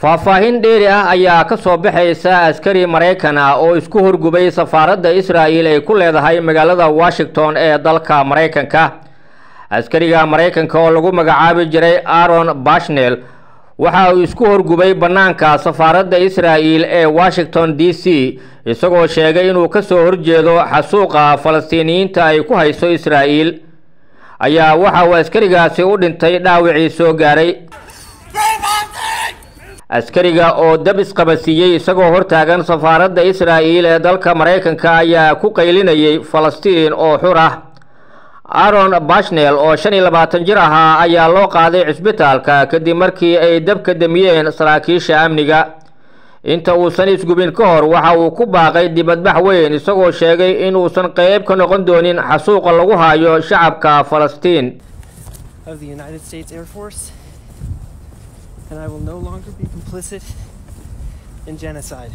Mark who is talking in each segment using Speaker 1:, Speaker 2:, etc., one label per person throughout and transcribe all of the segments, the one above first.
Speaker 1: faahfaahin dheeri ah ayaa ka soo baxaysa askari maraykan ah oo isku horgubay safaaradda israa'il ay ku leedahay magaalada washington ee dalka maraykanka askariga maraykanka oo lagu magacaabi jiray aaron bashnel waxa uu isku horgubay bannaanka safaaradda israa'il ee washington d c isagoo sheegay inuu ka soo horjeedo xasuuqa falastiiniyiinta ay ku hayso israa'iil ayaa waxa uu askarigaasi u dhintay dhaawicii soo gaaray askariga oo dab isqabasiiyey isagoo hortaagan safaaradda israa'iil ee dalka maraykanka ayaa ku qaylinayay falastiin oo xur ah aaron bashnel oo shan iyo labaatan jir ahaa ayaa loo qaaday cisbitaalka kadib markii ay dabka damiyeen saraakiisha amniga inta uusan isgubin ka hor waxa uu ku baaqay dibadbax weyn isagoo sheegay in uusan qeyb ka noqon doonin xasuuqa lagu hayo shacabka falastiin
Speaker 2: of the United States Air Force, and I will no longer be complicit in genocide.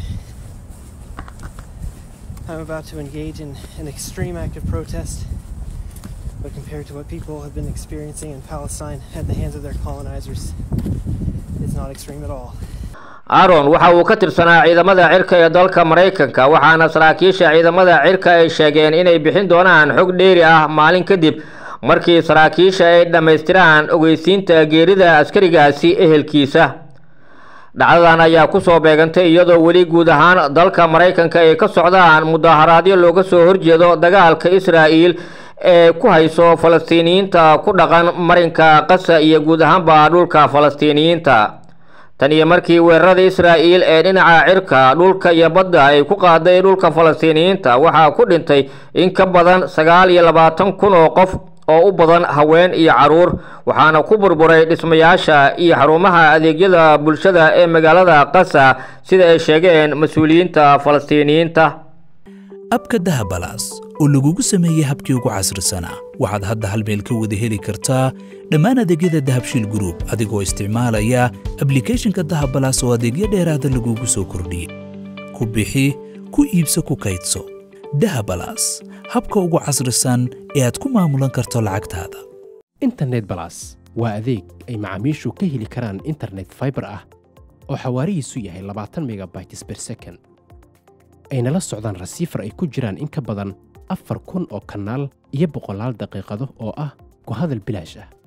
Speaker 2: I'm about to engage in an extreme act of protest, but compared to what people have been experiencing in Palestine at the hands of their colonizers, it's not extreme at all.
Speaker 1: aaron waxa uu ka tirsanaa ciidamada cirka ee dalka maraykanka waxaana saraakiisha ciidamada cirka ay sheegeen inay bixin doonaan xog dheeri ah maalin kadib markii saraakiisha ay dhammaystiraan ogeysiinta geerida askarigaasi ehelkiisa dhacdadan ayaa ku soo beegantay iyadoo weli guud ahaan dalka maraykanka ay ka socdaan mudaharaadyo looga soo horjeedo dagaalka israa'iil ee ku hayso falastiiniyiinta ku dhaqan marinka qasa iyo guud ahaanba dhulka falastiiniyiinta tan iyo markii weerarada israa'iil ee dhinaca cirka dhulka iyo badda ay ku qaaday dhulka falastiiniyiinta waxaa ku dhintay in ka badan sagaal iyo labaatan kun oo qof oo u badan haween iyo caruur waxaana ku burburay dhismayaasha iyo xarumaha adeegyada bulshada ee magaalada qasa sida ay sheegeen mas-uuliyiinta falastiiniyiinta
Speaker 3: abka dahabalaas oo lagugu sameeyey habkii ugu casrisanaa waxaad hadda hal meel ka wada heli kartaa dhammaan adeegyada dahabshiil gruub adigoo isticmaalaya ablikhethonka dahabalaas oo adeegyo dheeraada lagugu soo kordhiyey ku bixi ku iibso ku kaydso dahabalaas habka ugu casrisan ee aad ku maamulan karto lacagtaada
Speaker 4: internet balas waa adeeg ay macaamiishu ka heli karaan internet fiber ah oo xawaarihiisu yahay labaatan megabytes per second ayna la socdaan rasiifar ay ku jiraan in ka badan afar kun oo kanaal iyo boqolaal daqiiqado oo ah ku hadal bilaash ah